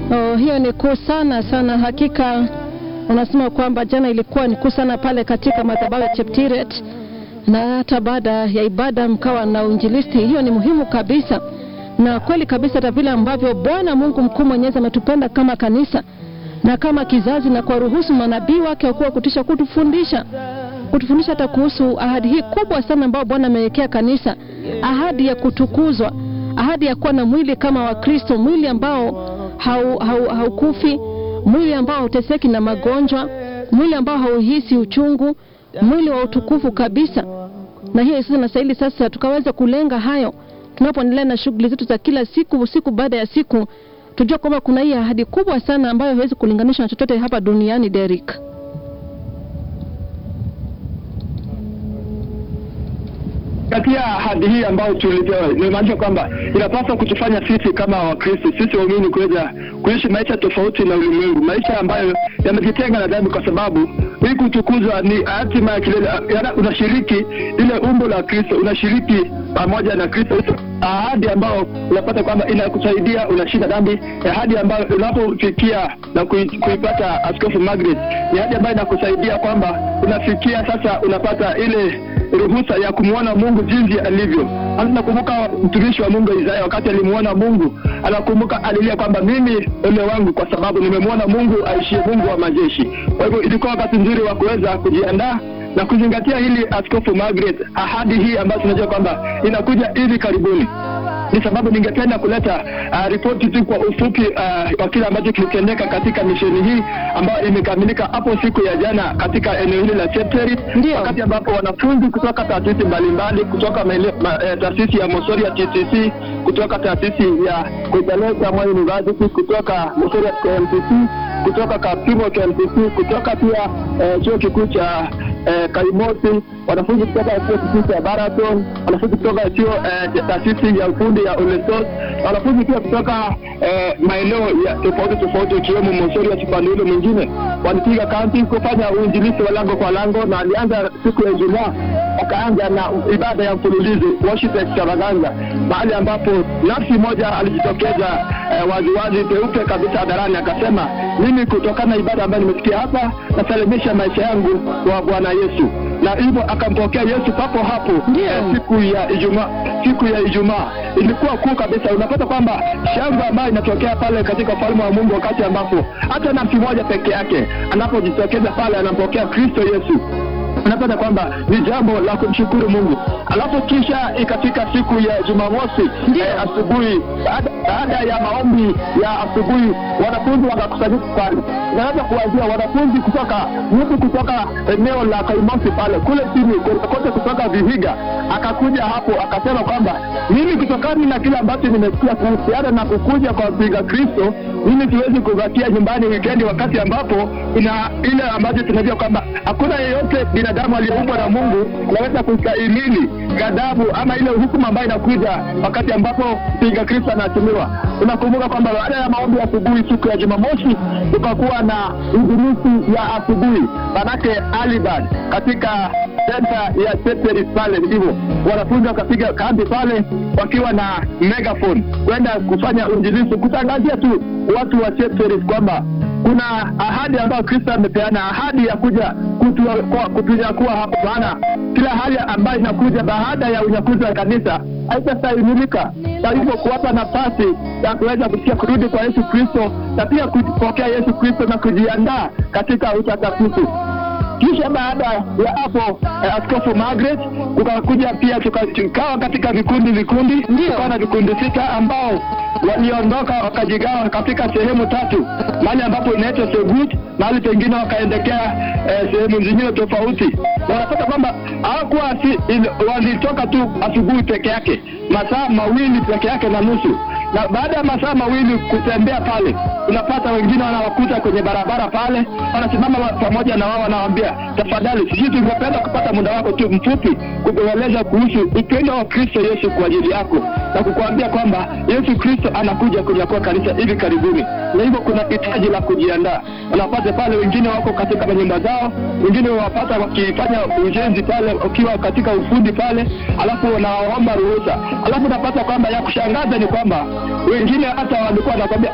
Oh, hiyo ni kuu sana sana. Hakika unasema kwamba jana ilikuwa ni kuu sana pale katika madhabahu ya Cheptiret, na hata baada ya ibada mkawa na uinjilisti. Hiyo ni muhimu kabisa, na kweli kabisa, hata vile ambavyo Bwana Mungu mkuu mwenyezi ametupenda kama kanisa na kama kizazi, na kuwaruhusu manabii wake wakuwa kutisha kutufundisha kutufundisha hata kuhusu ahadi hii kubwa sana ambayo Bwana amewekea kanisa, ahadi ya kutukuzwa, ahadi ya kuwa na mwili kama wa Kristo, mwili ambao haukufi hau, hau mwili ambao hauteseki na magonjwa, mwili ambao hauhisi uchungu, mwili wa utukufu kabisa. Na hiyo sasa nastahili sasa tukaweza kulenga hayo tunapoendelea na shughuli zetu za kila siku, siku baada ya siku, tujua kwamba kuna hii ahadi kubwa sana ambayo haiwezi kulinganishwa na chochote hapa duniani. Derek. katika ahadi hii ambayo tulipewa nimaanisha kwamba inapaswa kutufanya sisi kama Wakristo, sisi waumini kuweza kuishi maisha tofauti na ulimwengu, maisha ambayo yamejitenga na dhambi, kwa sababu hii kutukuzwa ni hatima ya kilele. Unashiriki ile umbo la Kristo, unashiriki pamoja na Kristo, ahadi ambayo unapata kwamba inakusaidia unashinda dhambi, ahadi ambayo unapofikia na kuipata Askofu Margaret, ni ahadi ambayo inakusaidia kwamba unafikia sasa, unapata ile ruhusa ya kumwona Mungu jinsi alivyo. Anakumbuka mtumishi wa Mungu Isaya, wakati alimuona Mungu, anakumbuka alilia kwamba mimi ole wangu, kwa sababu nimemwona Mungu aishie, Mungu wa majeshi. Kwa hivyo ilikuwa wakati nzuri wa kuweza kujiandaa na kuzingatia hili Askofu Margaret, ahadi hii ambayo tunajua kwamba inakuja hivi karibuni ni sababu ningependa kuleta uh, ripoti tu kwa ufupi uh, kwa kile ambacho kilitendeka katika misheni hii ambayo imekamilika hapo siku ya jana katika eneo hili la Chepteri, wakati ambapo wanafunzi kutoka taasisi mbalimbali kutoka uh, taasisi ya Mosoria TTC, kutoka taasisi ya Kujaleta Moi University, kutoka Mosoria KMTC, kutoka Kapimo KMTC, kutoka pia uh, chuo kikuu cha eh, Kaimosi, wanafunzi kutoka chuo kikuu cha Baraton, wanafunzi kutoka chuo eh, taasisi ya ufundi ya Ulesos, wanafunzi pia kutoka eh, maeneo ya tofauti tofauti ikiwemo Mosori ya upande ule mwingine walipiga kambi kufanya uinjilisti wa lango kwa lango, na alianza siku ya Ijumaa wakaanza na ibada ya mfululizo worship extravaganza, mahali ambapo nafsi moja alijitokeza eh, waziwazi peupe kabisa hadharani akasema, mimi kutokana na ibada ambayo nimesikia hapa nasalimisha maisha yangu kwa Bwana Yesu, na hivyo akampokea Yesu papo hapo eh, siku ya Ijumaa. Siku ya Ijumaa ilikuwa kuu kabisa. Unapata kwamba shangwe ambayo inatokea pale katika ufalme wa Mungu, wakati ambapo hata nafsi moja peke yake anapojitokeza pale anampokea Kristo Yesu unapata kwamba ni jambo la kumshukuru Mungu. Alafu kisha ikafika siku ya Jumamosi eh, asubuhi, baada ya maombi ya asubuhi, wanafunzi wakakusanyika pale. Unaweza kuanzia wanafunzi kutoka mtu kutoka eneo la Kaimosi pale kule chini kote, kutoka Vihiga, akakuja hapo akasema kwamba mimi kutokana na kile ambacho nimesikia kuhusiana na kukuja kwa mpinga Kristo, mimi siwezi kubakia nyumbani wikendi, wakati ambapo ina ile ambacho tunajua kwamba hakuna yeyote binadamu aliyeumbwa na Mungu anaweza kustahimili ghadhabu ama ile hukumu ambayo inakuja wakati ambapo mpinga Kristo anatumiwa. Unakumbuka kwamba baada ya maombi ya asubuhi siku ya Jumamosi tukakuwa na injilisi ya asubuhi, manake alibad katika senta ya Chepteri pale, ndivyo wanafunzi wakapiga kambi pale wakiwa na megaphone kwenda kufanya injilisi, kutangazia tu watu wa Chepteri kwamba kuna ahadi ambayo Kristo amepeana, ahadi ya kuja kutunyakua hapo. Maana kila hali ambayo inakuja baada ya unyakuzi wa kanisa haitastahimilika, na hivyo kuwapa nafasi ya kuweza kusikia kurudi kwa Yesu Kristo na pia kupokea Yesu Kristo na kujiandaa katika utakatifu. Kisha baada ya hapo eh, Askofu Margaret kukakuja pia tukawa katika vikundi vikundi, tukawa na vikundi sita ambao waliondoka wakajigawa katika sehemu tatu, mahali ambapo inaitwa Segut, mahali pengine wakaendekea eh, sehemu zingine tofauti. Wanapata kwamba hawakuwa walitoka tu asubuhi peke yake, masaa mawili peke yake na nusu na baada ya masaa mawili kutembea pale, unapata wengine wanawakuta kwenye barabara pale, wanasimama pamoja na wao, wanawaambia tafadhali, sisi tungependa kupata muda wako tu mfupi kukueleza kuhusu upendo wa Kristo Yesu kwa ajili yako na kukuambia kwamba Yesu Kristo anakuja kunyakua kanisa hivi karibuni, na hivyo kuna hitaji la kujiandaa. Unapata pale wengine wako katika manyumba zao, wengine wapata wakifanya ujenzi pale, ukiwa katika ufundi pale, alafu wanaomba ruhusa, alafu unapata kwamba ya kushangaza ni kwamba wengine hata walikuwa wanakwambia